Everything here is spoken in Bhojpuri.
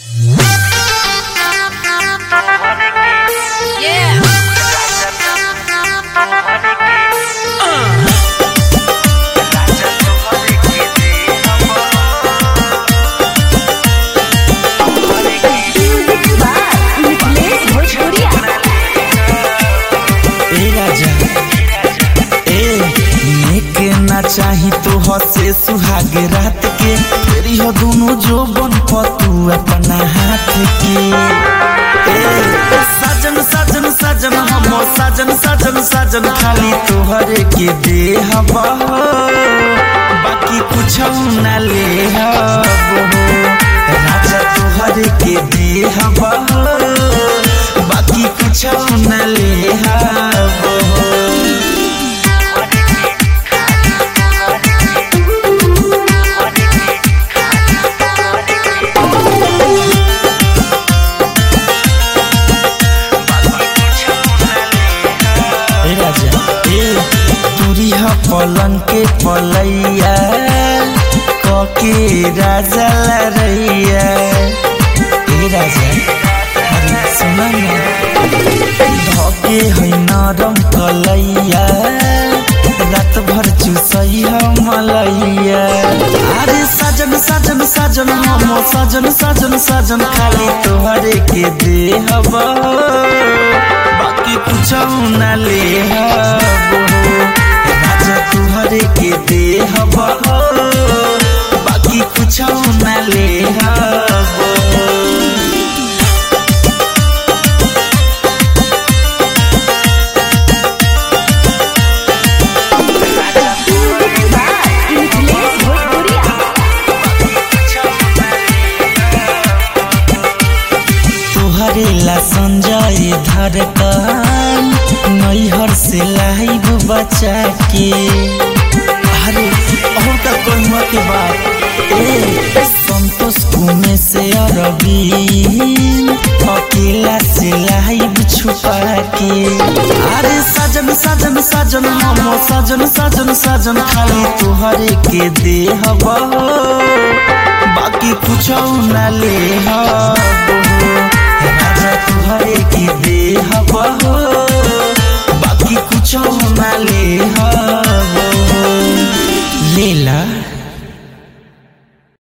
हसे सुहाग रात के फेरी हो दोनों जो बन पतू अपना हाथ के ए, साजन साजन साजन हम साजन साजन साजन खाली तोहरे के दे हवा बाकी कुछ न ले हबो राजा तोहरे के दे हवा बाकी कुछ न ले हबो ए राजा ए तुरिया पलंग के पलैया कके राजा लरैया ए राजा अरे सुन धके है नरम कलैया रात भर चुसई मलैया अरे साजन साजन साजन हम साजन साजन साजन खाली तोहरे के दे हवा बाकी कुछ न ले हबो राजा तुहरे के दे हबो बाकी कुछ न ले हबो मिथिलेश भोजपुरिया तुहरे ला संजय धड़कन नैहर से लाइव बचा के अरे और का कहूँ के बात ए संतोष कुमे से अरबी अकेला से लाइव छुपा के अरे सजन सजन सजन हम सजन सजन सजन खाली तुहरे के दे हवा बाकी कुछ न ले हबो